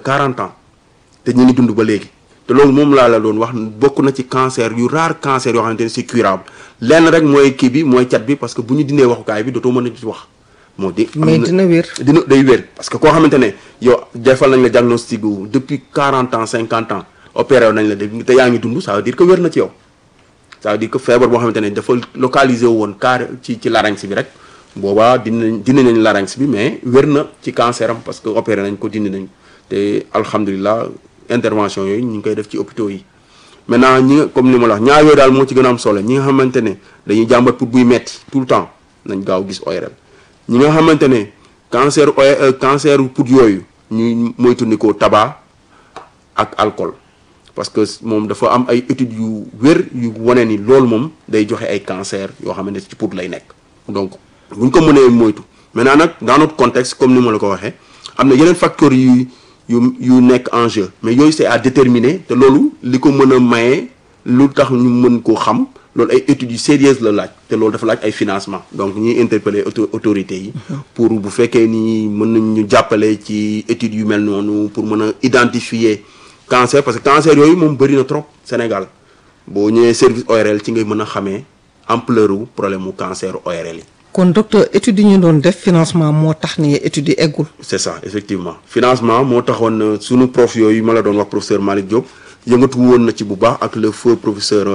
40 ans te ñu ngi dund ba léegi te loolu moom laa la doon wax bokk na ci cancer yu rare cancer yoo xamante ne c'est curable lenn rek mooy kii bi mooy cat bi parce que bu ñu dindee waxukaay bi dootoo mën a ci wax moo di am mais na- dina wér. dina day wér parce que koo xamante ne yow defal nañ la diagnostic gu depuis 40 ans 50 ans opéré nañ la de te yaa ngi dund ça veut dire que wér na ci yow ça veut dire que feebar boo xamante ne dafa localisé woon carré ci ci larynx bi rek boobaa dinañ dindi nañ larynx bi mais wér na ci cancer am parce que opéré nañ ko dindi nañ te alhamdulilah intervention yooyu ñu ngi koy def ci hôpitaux yi maintenant ñi nga comme ni ma la wax ñaar yooyu daal moo ci gën a am solo ñi nga xamante ne dañuy jàmbat pour buy metti tout le temps nañ gaaw gis ORL ñi nga xamante ne cancer o cancer pout yooyu ñuy moytandikoo tabac ak alcool parce que moom dafa am ay études yu wér yu wane ni loolu moom day joxe ay cancer yoo xamante ne ci pout lay nekk donc buñ ko mënee moytu maintenant nag dans notre contexte comme ni ma la ko waxee am na yeneen facteurs yu yu yu nekk en jeu mais yooyu c'est à déterminer te loolu li ko mën a maye lu tax ñu mën koo xam loolu ay études yu sérieuses la laaj te loolu dafa laaj ay financement donc ñuy interpeller auto autorités yi pour bu fekkee ni mën nañ ñu jàppale ci études yu mel noonu pour mën a identifier cancer parce que cancer yooyu moom bëri na trop Sénégal boo ñëwee service ORL ci ngay mën a xamee ampleur wu problème mu cancer ORL yi kon docteur études yi ñu doon def financement moo tax ni études yi eggul. c'est ça effectivement financement moo taxoon euh, sunu prof yooyu ma la doon wax professeur Malick Diop yëngatu woon na ci bu baax ak le feu professeur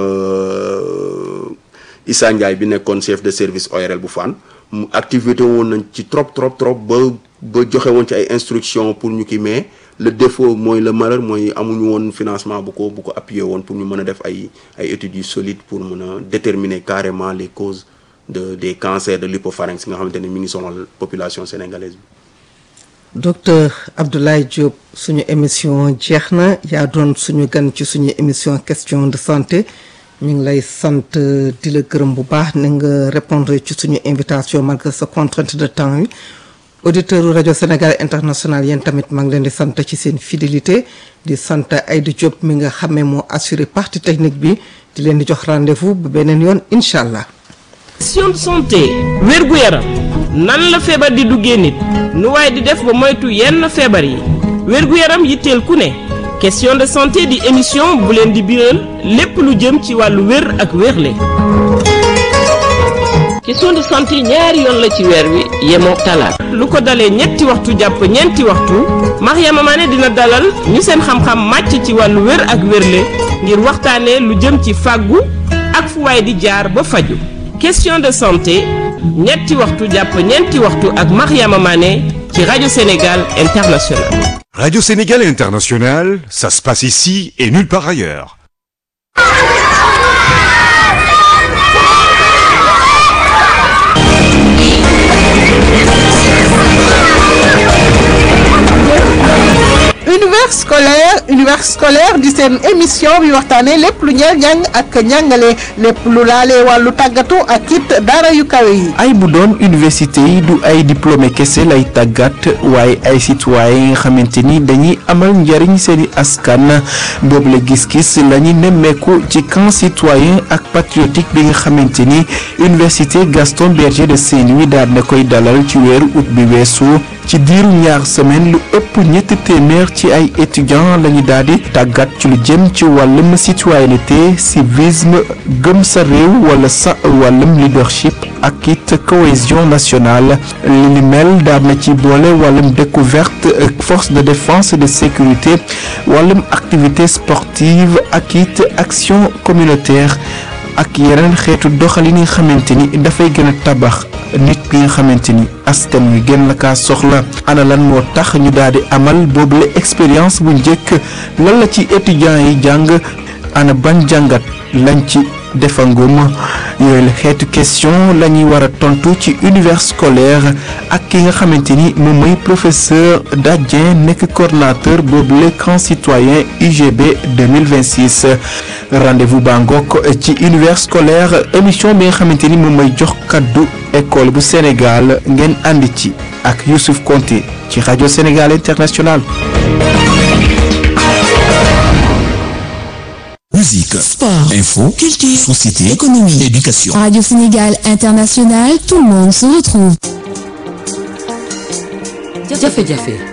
euh, Issa Ndiaye bi nekkoon chef de service ORL bu Fann mu activité woon nañ ci trop trop trop ba ba joxe woon ci ay instructions pour ñu kii mais le défaut mooy le malheur mooy amuñu woon financement bu ko bu ko appuyer woon pour ñu mën a def ay ay études yu solides pour mën a déterminer carrément les causes de des cancers de l'hypopharynx nga xamante ne mi ngi sonal population sénégalaise bi. docteur Abdoulaye Diop suñu émission jeex na yaa doon suñu gan ci suñu émission question de santé ñu ngi lay sant di la gërëm bu baax na nga répondre ci suñu invitation malgré sa contrainte de temps yi auditeur rajo Sénégal international yéen tamit maa ngi leen di sant ci seen fidélité di sant Aïda Diop mi nga xamee moo assuré partie technique bi di leen di jox rendez-vous ba beneen yoon incha allah. question de santé wérgu yaram nan la feebar di duggee nit nu waaye di def ba moytu yenn feebar yi wérgu yaram yitteel ku ne question de santé di émission bu leen di biral lépp lu jëm ci wàllu wér ak wérle question de santé ñaari yoon la ci weer wi yemoo talaat lu ko dalee ñetti waxtu jàpp ñeenti waxtu Mariama Mané dina dalal ñu seen xam-xam màcc ci wàllu wér ak wérle ngir waxtaanee lu jëm ci fàggu ak fu waay di jaar ba faju question de santé ñetti waxtu jàpp ñeenti waxtu ak Mariama Mané ci rajo Sénégal International Radio Sénégal International, ça se passe ici et nulle part ailleurs. univers scolaire univers scolaire di seen émission bi waxtaanee lépp lu ñeel njàng ak njàngale lépp lu laalee wàllu tàggatu ak it dara yu kawe yi. ay bu doon université yi du ay diplômé kese lay tàggat waaye ay citoyen yi nga xamante ni dañuy amal njariñ seeni askan boobu la gis-gis la ñu nemmeeku ci camp citoyen ak patriotique bi nga xamante ni université Gaston Berger de Saint-Louis daal na koy dalal ci weeru août bi weesu ci diiru ñaar semaine lu ëpp ñetti téeméer ci ay étudiants lañu daal di tàggat ci lu jëm ci wàllum citoyenneté civisme gëm sa réew wala sa wàllum leadership ak it cohésion nationale li ni mel daal na ci boole wàllum découverte force de défense et de sécurité wàllum activité sportive ak it action communautaire ak yeneen xeetu doxalin yi nga xamante ni dafay gën a tabax nit bi nga xamante ni askan wi gën la kaa soxla ana lan moo tax ñu daal di amal boobule expérience bu njëkk lan la ci étudiants yi jàng ana ban jàngat lañ ci defangum yooyu la xeetu question la ñuy war a tontu ci univers scolaire ak ki nga xamante ni moom mooy professeur Dadien nekk coordonnateur boobule camp citoyen UGB 2026 rendez-vous baa ngoog ci univers scolaire émission bi nga xamante ni moom mooy jox kaddu école bu Sénégal ngeen ànd ci ak Youssouf Konté ci rajo Sénégal International Musique, Sport, info, culture, société, économie, éducation. Radio Sénégal International, tout le monde se retrouve. jafe-jafe